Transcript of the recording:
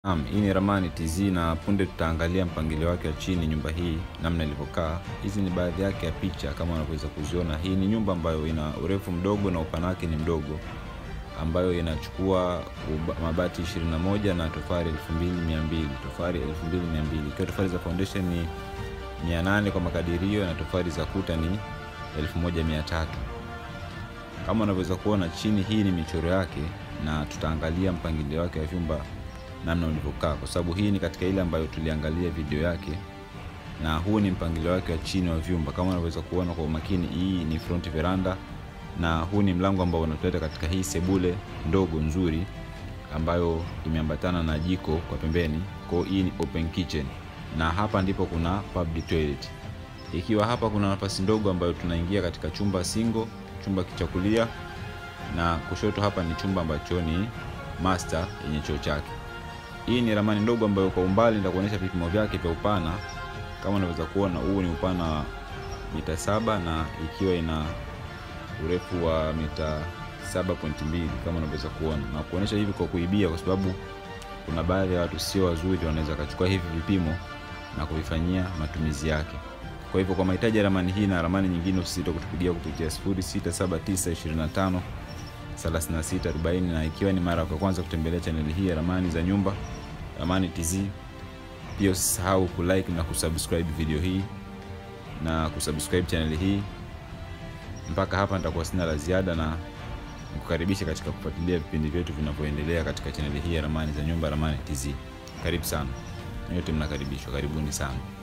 Naam, hii ni ramani TZ na punde tutaangalia mpangilio wake wa chini, nyumba hii namna ilivyokaa. Hizi ni baadhi yake ya picha kama unavyoweza kuziona. Hii ni nyumba ambayo ina urefu mdogo na upana wake ni mdogo, ambayo inachukua uba- mabati 21 na tofali 2200 tofali 2200 ikiwa tofali za foundation ni 800 kwa makadirio na tofali za kuta ni 1300 kama unavyoweza kuona chini, hii ni michoro yake na tutaangalia mpangilio wake wa vyumba namna ulivyokaa, kwa sababu hii ni katika ile ambayo tuliangalia video yake, na huu ni mpangilio wake wa chini wa vyumba. Kama unavyoweza kuona kwa umakini, hii ni front veranda na huu ni mlango ambao unatuleta katika hii sebule ndogo nzuri ambayo imeambatana na jiko kwa pembeni. Kwa hiyo hii ni open kitchen, na hapa ndipo kuna public toilet. Ikiwa hapa kuna nafasi ndogo ambayo tunaingia katika chumba single, chumba kichakulia, na kushoto hapa ni chumba ambacho ni master yenye choo chake. Hii ni ramani ndogo ambayo kwa umbali nitakuonyesha vipimo vyake vya upana. Kama unaweza kuona, huu ni upana wa mita saba na ikiwa ina urefu wa mita 7.2 kama unavyoweza kuona, na kuonyesha hivi kwa kuibia, kwa sababu kuna baadhi ya watu sio wazuri, wanaweza kachukua hivi vipimo na kuvifanyia matumizi yake. Kwa hivyo kwa mahitaji ya ramani hii na ramani nyingine, usisite kutupigia kupitia 067925 3640 na ikiwa ni mara ya kwanza kutembelea chaneli hii ya ramani za nyumba Ramani TZ, pia usisahau kulike na kusubscribe video hii na kusubscribe chaneli hii. Mpaka hapa nitakuwa sina la ziada, na nikukaribisha katika kufuatilia vipindi vyetu vinavyoendelea katika chaneli hii ya ramani za nyumba Ramani TZ. Karibu sana, nyote mnakaribishwa, karibuni sana.